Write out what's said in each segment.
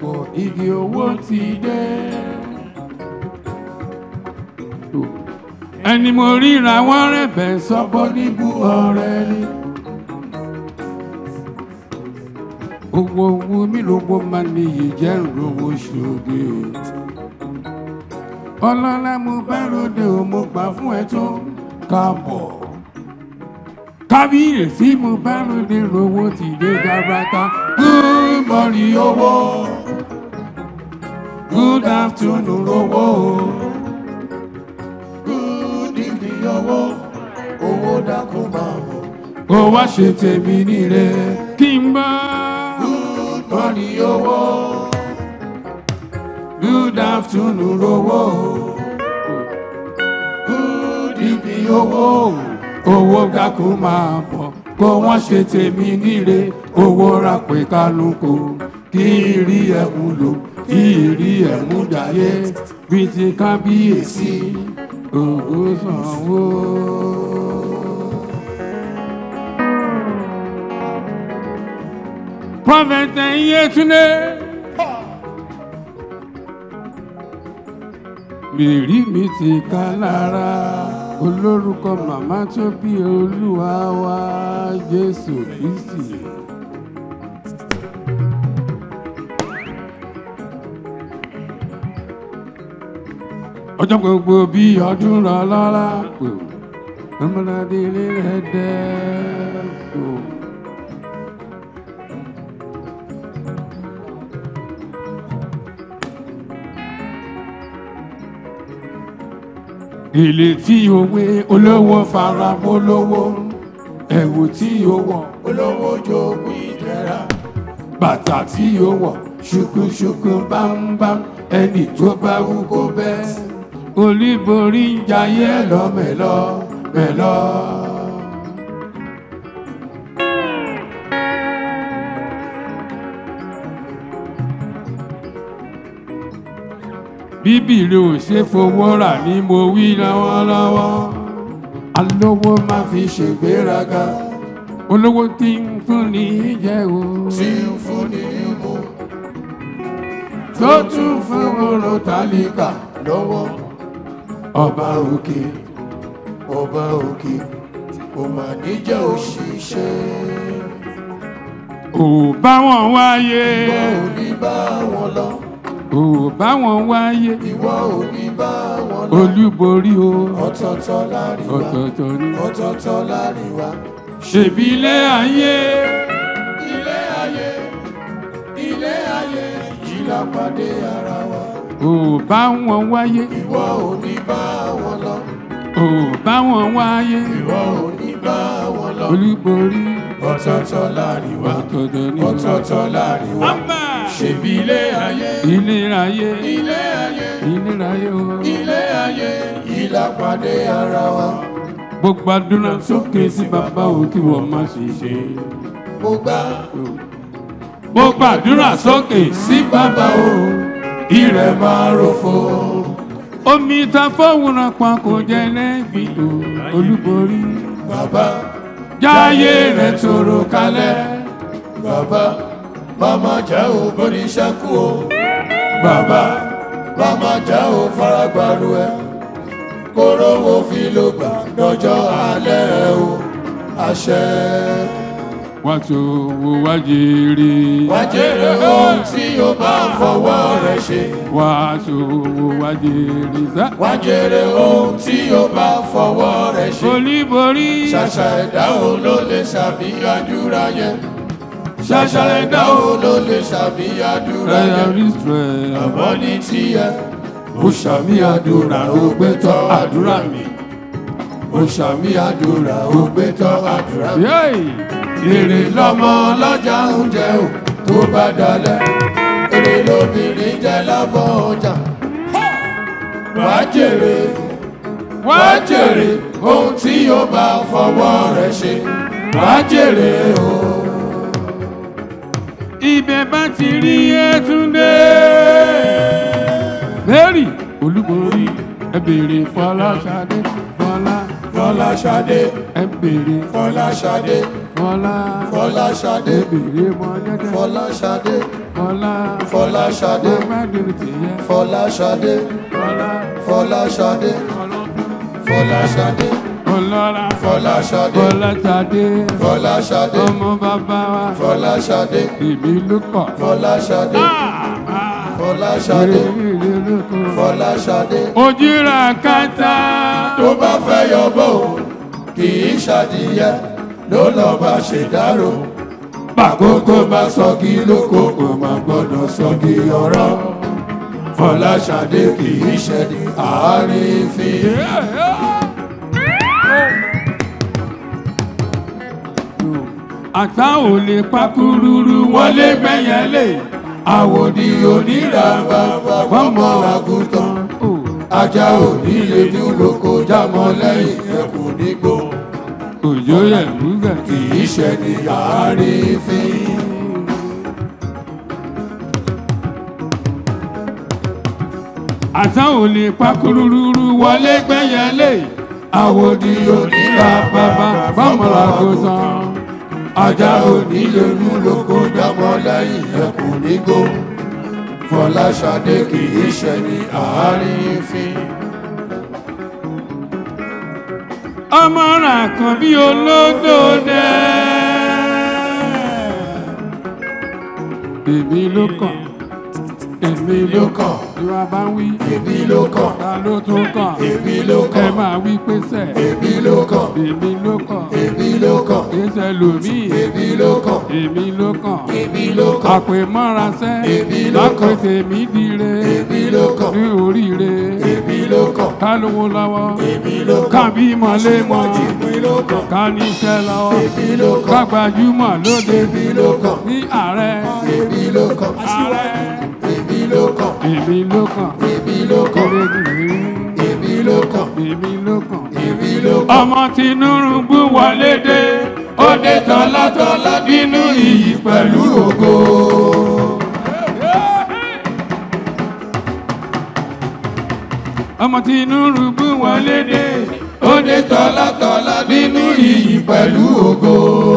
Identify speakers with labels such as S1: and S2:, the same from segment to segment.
S1: pọ̀ igi owó ti dé. ẹni mo ríra wọ́n rẹ̀bẹ̀ sọ́gbọ́ níbú ọ̀rẹ́ ni. owó owó mi lówó máa níyì jẹ́ ìrówó ṣòge. ọlọ́lá mo bá ròde o mo gbà fún ẹ tó káàbọ̀. kábíyèsí mo bá ròde rówó ti dé gàbàtà. good morning owó good afternoon owó
S2: good evening owó owó dákun máa bọ̀.
S1: kó wá ṣe tèmi níre kí n bá.
S2: good morning owó
S1: good afternoon owó
S2: good evening
S1: owó owó dákun máa bọ̀ kó wọ́n ṣe tèmi níre owó rápè kálukú kí rí ẹ̀mú lò kí rí ẹ̀mú dàyé bíi ti kábíyèsí ògó sanwó. Prophet Yetunde. Mèrí mi ti ká lára olórúkọ màmá tó bí olúwa wa Jésù Kristi. Ọjọ́ gbogbo bí ọdún rọ lọ́la pò, ọmọdé ilé rẹ̀ dẹ́ pò. Ilé tí òwe olówó fara mólówó, ẹ̀wù tí ó wọ̀,
S2: olówó jogún ìdẹ̀ra
S1: bàtà tí ó wọ̀, ṣùkúṣùkú bámbám, ẹni tó bá wú kó bẹ́. Olúborí ń jayé lọ mẹ́lọ mẹ́lọ. Bíbélì ò ṣe fowó rà ní mo wí lọ́wọ́lọ́wọ́. Alówó máa fi ṣègbéraga. Olówó tí ń fún ní jẹ́ o.
S2: tí ń fún ní mú
S1: Tó tún fún oró tálíkà.
S2: lọ́wọ́
S1: Ọba òkè.
S2: ọba òkè kò mà ní jẹ́ òṣìṣẹ́
S1: Ò bá wọn wáyé.
S2: ìwọ ò ní bá wọn lọ
S1: Ò bá wọn wáyé.
S2: ìwọ ò ní bá wọn lọ
S1: Olúborí o.
S2: ọ̀tọ̀ọ̀tọ̀ láàrin wa
S1: Ọ̀tọ̀ọ̀tọ̀ ni.
S2: ọ̀tọ̀ọ̀tọ̀ láàrin wa
S1: Ṣèbí ilé ayé.
S2: ilé ayé ilé ayé yìí la pàdé ara wa
S1: Ò bá wọn wáyé.
S2: ìwọ ò ní bá wọn lọ
S1: Ò bá wọn wáyé.
S2: ìwọ ò ní bá wọn lọ
S1: Olúborí.
S2: ọ̀tọ̀ọ̀tọ̀ láàrin wa
S1: Ọ̀tọ̀ọ̀tọ̀ ni.
S2: ọ̀tọ̀ọ̀tọ̀ láàrin wa
S1: Ọba.
S2: ṣèbí ilé ayé
S1: Ilé ayé.
S2: ilé ayé
S1: Ilé ayé o.
S2: ilé ayé yìí la pàdé ara wa
S1: Gbogbo àdúrà sókè sí bàbá o kí wọ́n má sì ṣe.
S2: mo gbà
S1: Mo gbàdúrà sókè sí bàbá o.
S2: ìrẹ̀ máa ròfo
S1: Omi ta fọ́wọ́rán kan kò jẹ́ lẹ́bi o. Olúborí.
S2: bàbá
S1: Jáyé rẹ̀ tòrò kalẹ̀.
S2: bàbá màmá jẹ́ ò bóníṣẹ́kù o bàbá màmá jẹ́ ò faragbàrú ẹ kóró wo fi ló gbà lọ́jọ́ alẹ́ o àṣẹ.
S1: Wá tó wo wá jèrè.
S2: wá jèrè ohun tí o bá fọwọ́ rẹ ṣe
S1: Wá tó wo wá jèrè. Sá.
S2: wá jèrè ohun tí o bá fọwọ́ rẹ ṣe
S1: Olúborí.
S2: ṣàṣà ẹ̀dá o ló lè ṣàbíyàdúrà yẹn ṣàṣà ẹ̀dá o ló lè ṣàbíyàdúrà
S1: Rẹ̀
S2: yẹn.
S1: Israel.
S2: àmọ́ ní tiẹ̀ ó ṣàmì àdúrà ó gbé tọ́ àdúrà mi ó ṣàmì àdúrà ó gbé tọ́ àdúrà mi.
S1: Yéè.
S2: èrè lọ́mọ lọ́jà ń jẹ ò tó bá dalẹ̀ èrè lóbìnrin jẹ lábọ́ ọjà wàá jèrè wàá jèrè ohun tí ó bá fọwọ́ rẹ̀ ṣe wàá jèrè o.
S1: ibẹ̀ bá ti rí Yétúndé. Mary Olúborí ẹ béèrè Fọláṣadé Fọlá
S2: Fọláṣadé
S1: ẹ béèrè
S2: Fọláṣadé
S1: Fọlá.
S2: Fọláṣadé.
S1: Ebèrè mọ jẹ́jẹ́.
S2: Fọláṣadé.
S1: Fọlá.
S2: Fọláṣadé.
S1: Mẹ́rin tìyẹ.
S2: Fọláṣadé.
S1: Fọlá.
S2: Fọláṣadé. Fọláṣadé.
S1: Ọlọ́ra.
S2: Fọláṣadé.
S1: Fọláṣadé.
S2: Fọláṣadé.
S1: Ọmọ bàbá wa.
S2: Fọláṣadé.
S1: Èmi ló kọ̀.
S2: Fọláṣadé. Fọláṣadé.
S1: Èrè ló kọ̀.
S2: Fọláṣadé.
S1: Ojúra kẹta.
S2: tó bá fẹ́ yọbọ̀ o kì í ṣàdìyẹ ló lọ bá ṣe dárò bàkókò bá sọgi lóko kò má gbọ́dọ̀ sọgi ọ̀rọ̀ Fọláṣadé kì í ṣẹ̀dí àárífín.
S1: Àtà ò lè pakúrúrú wọlé gbẹ̀yẹ̀lé.
S2: àwòdì onírà bàbá fọmọ àgùntàn ajá òní lè dúró kó jámọ́ lẹ́yìn ẹkùn nígbò
S1: Òjò yẹ̀ lúgẹ̀.
S2: kì í ṣẹ̀dí àárífín.
S1: Àtà ò lè pakúrúrú wọlé gbẹ̀yẹ̀lé.
S2: àwòdì onírà bàbá fọmọ àgùntàn ajá òní lè dúró kó jámọ́ lẹ́yìn ẹkùn nígbò Fọláṣadé kì í ṣẹ̀dí àárífín.
S1: Ọmọ rà kan bí olódò dẹ́. Èmi ló kàn. Èmi ló kàn. Ìwà bá ń wí.
S2: èmi ló kàn
S1: Ta ló tún kàn?
S2: èmi ló
S1: Ẹ
S2: kàn
S1: máa wí pé sẹ̀.
S2: èmi ló kàn
S1: Èmi ló kàn.
S2: èmi ló kàn
S1: Kéṣẹ́ lòmíì.
S2: èmi ló kàn
S1: Èmi ló kàn.
S2: èmi ló kàn
S1: Àpè mọ́ra sẹ́.
S2: Èmi ló
S1: Lápè
S2: kàn.
S1: tèmi dire.
S2: èmi ló kàn
S1: Ní oríire.
S2: èmi ló kàn
S1: Ká lówó lọ́wọ́.
S2: èmi ló kàn
S1: Kábí mọ̀lé mọ̀.
S2: èmi ló kàn
S1: Ká níṣẹ́ lọ́wọ́.
S2: èmi ló kàn
S1: Kágbajúmọ̀ lóde.
S2: èmi ló kàn
S1: Ní ààrẹ.
S2: èmi ló kàn
S1: Ààrẹ.
S2: èmi ló kàn
S1: Èmi ló kàn.
S2: èmi ló kàn
S1: Elédùnrè.
S2: èmi ló kàn
S1: Èmi ló kàn.
S2: èmi ló kàn
S1: Ọmọ Tinúrúbù wọlé dé. Ó dé tọ́látọ́lá nínú iyì pẹ̀lú ògo. Ọmọ Tinúrúbù wọlé dé.
S2: ó dé tọ́látọ́lá nínú iyì pẹ̀lú ògo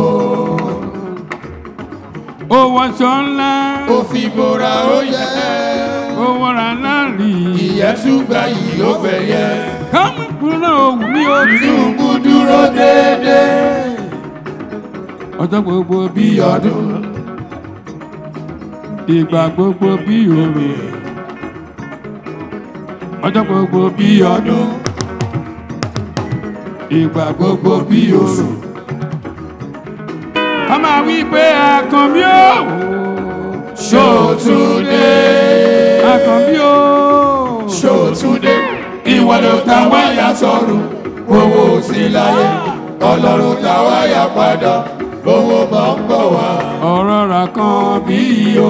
S1: Ó wọṣọ ńlá.
S2: ó fi bora ó yẹ
S1: Ó wọra láàrí.
S2: ìyẹn tún gba yìí ó gbẹ̀yẹ
S1: Kámú kúrò òwú mi ò tún.
S2: Tinubu dúró déédéé
S1: Ọjọ́ gbogbo bí
S2: bí
S1: ọdún.
S2: ọdún
S1: Ìgbà gbogbo bí òru. Ọjọ́ gbogbo bí
S2: bí
S1: ọdún.
S2: ọdún
S1: Ìgbà gbogbo bí òru. Ká máa wí pé àkànbí ó.
S2: Ṣòtúndé
S1: Àkànbí ó.
S2: Ṣòtúndé ìwọ ló ta wáyà sọ̀rùn owó sí láyé ọlọ́run ta wáyà padà owó máa ń bọ̀ wá.
S1: Ọ̀rọ̀ rà kan bí o.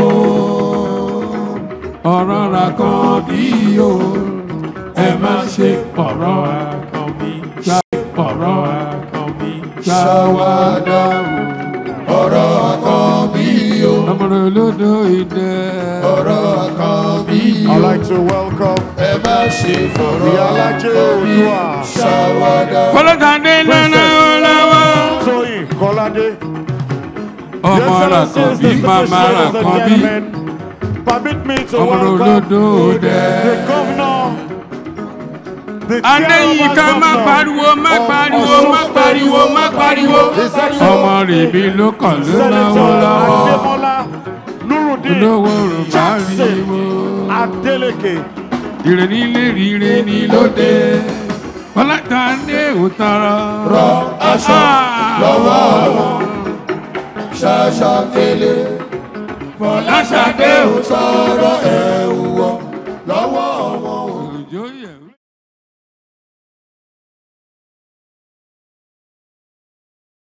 S1: Ọ̀rọ̀ rà kan bí o. Ẹ má ṣe ọ̀rọ̀ àkànbí. Ṣá ọ̀rọ̀ àkànbí.
S2: Ṣàwádà ọ̀rọ̀ kan bí o
S1: Ọmọdé olódò ìdẹ.
S2: ọ̀rọ̀ kan bí o
S3: I'd like to welcome
S2: ẹ má ṣe fọ̀rọ̀
S3: the Alaje
S2: kan bí
S3: Odua,
S2: ṣàwádà.
S1: Fọlọ́kadé lọ́nà ọlọ́wọ́.
S3: Toyin Kolade.
S1: Ọmọ
S3: Your
S1: rà
S3: Excellency,
S1: kan bí
S3: distinguished
S1: màmá rà
S3: ladies and
S1: kan bí.
S3: gentlemen, permit me to
S1: Ọmọdé
S3: welcome
S1: olódò ìdẹ.
S3: the governor, the
S1: Adéyínká má pariwo má pariwo má pariwo má pariwo. Ọmọ rèébi ló kàn ló náwó
S3: Senator
S1: lọ́wọ́.
S3: Ademola Nurudeen
S1: Olówó rò má
S3: Jackson
S1: ríwo.
S3: Adeleke.
S1: Ire nílé rire ní lóde. Fọlọ́kadé ò tọrọ.
S2: rọ aṣọ lọ́wọ́ wọn ṣàṣà kele
S1: Fọláṣadé ò
S2: sọ̀rọ̀ ẹ̀wù wọn lọ́wọ́ wọn.
S1: òjò yẹ̀.